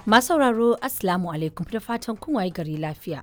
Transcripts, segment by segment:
Masu sauraro Assalamu alaikum da fatan kun waye gari lafiya.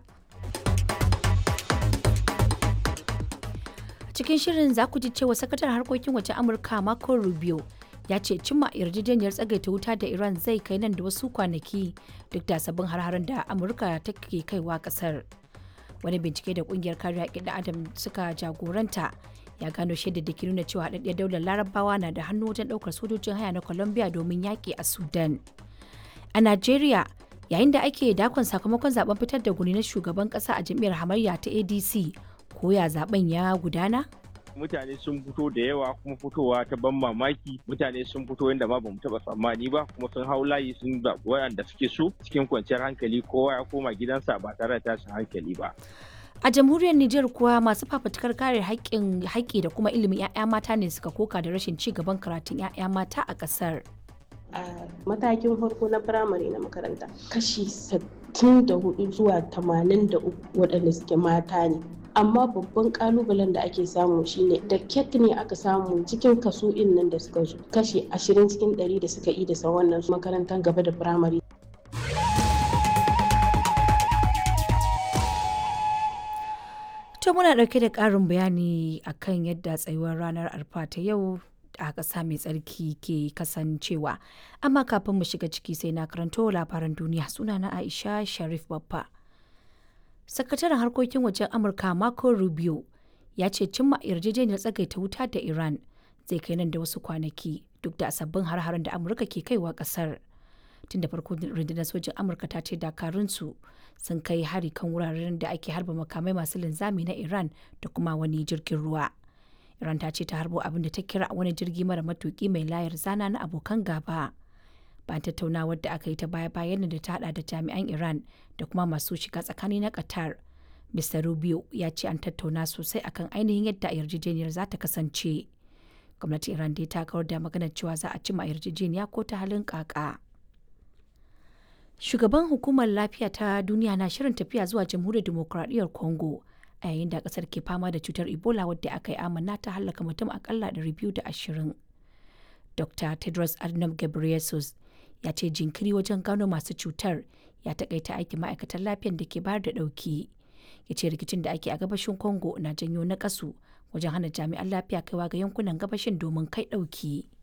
Cikin shirin za ku ji cewa sakatar harkokin waje Amurka Marco Rubio ya ce cimma yarjejeniyar tsagaita wuta da Iran zai kai nan da wasu kwanaki duk da sabbin har da Amurka take kaiwa kasar. Wani bincike da kungiyar kare haƙƙin Adam suka jagoranta ya gano shaidar da ke nuna cewa haɗaɗɗiyar daular larabawa na da hannu wajen ɗaukar sojojin haya na Colombia domin yaƙi a Sudan. A Najeriya, yayin da ake dakon sakamakon zaben fitar da guni na shugaban kasa a jam'iyyar hamayya ta adc ko ya zaben ya gudana mutane sun fito da yawa kuma fitowa ta ban mamaki mutane sun fito yadda ma bamu taba tsammani ba kuma sun hau layi sun zaɓi waɗanda suke so cikin kwanciyar hankali kowa ya koma gidansa ba tare da tashin hankali ba a jamhuriyar Nijar kuwa masu fafutukar kare haƙƙin haƙƙi da kuma ilimin 'ya'ya mata ne suka koka da rashin ci gaban karatun 'ya'ya mata a ƙasar. a matakin farko na firamare na makaranta kashi 64 zuwa 83 waɗanda suke mata ne amma babban kalubalen da ake samu shine da ket ne aka samu cikin kaso nan da suka zo kashi 20 cikin 100 da suka yi da wannan makarantar gaba da firamare To muna ɗauke da ƙarin bayani akan yadda tsayuwar ranar arfa ta yau a ƙasa mai tsarki ke kasancewa amma kafin mu shiga ciki sai na karanto labaran duniya sunana aisha sharif babba sakataren harkokin wajen amurka marco rubio ya ce cimma yarjejeniyar tsagaita wuta da iran zai kai nan da wasu kwanaki duk da sabbin har-haren da amurka ke kaiwa ƙasar tun da farko rundunar sojin amurka ta ce dakarunsu sun kai hari kan wuraren da ake harba makamai masu linzami na iran da kuma wani jirgin ruwa Iran ta ce ta harbo abin da ta kira wani jirgi mara matuki mai layar zana na abokan gaba. Bayan tattaunawar da aka yi ta baya bayan da ta hada da jami'an Iran da kuma masu shiga tsakani na Qatar. Mr. Rubio ya ce an tattauna sosai akan ainihin yadda yarjejeniyar za ta kasance. Gwamnatin Iran dai ta kawar da maganar cewa za a cima yarjejeniya ko ta halin kaka. Shugaban hukumar lafiya ta duniya na shirin tafiya zuwa jamhuriyar demokuraɗiyyar Congo. a yayin da kasar ke fama da cutar ebola wadda aka yi amanna ta hallaka mutum akalla 220 dr tedros adhanom ghebreyesus ya ce jinkiri wajen gano masu cutar ya takaita aikin ma'aikatan lafiyar da ke bayar da dauki ya ce rikicin da ake a gabashin congo na janyo na kasu wajen hana jami'an lafiya kaiwa ga yankunan gabashin domin kai dauki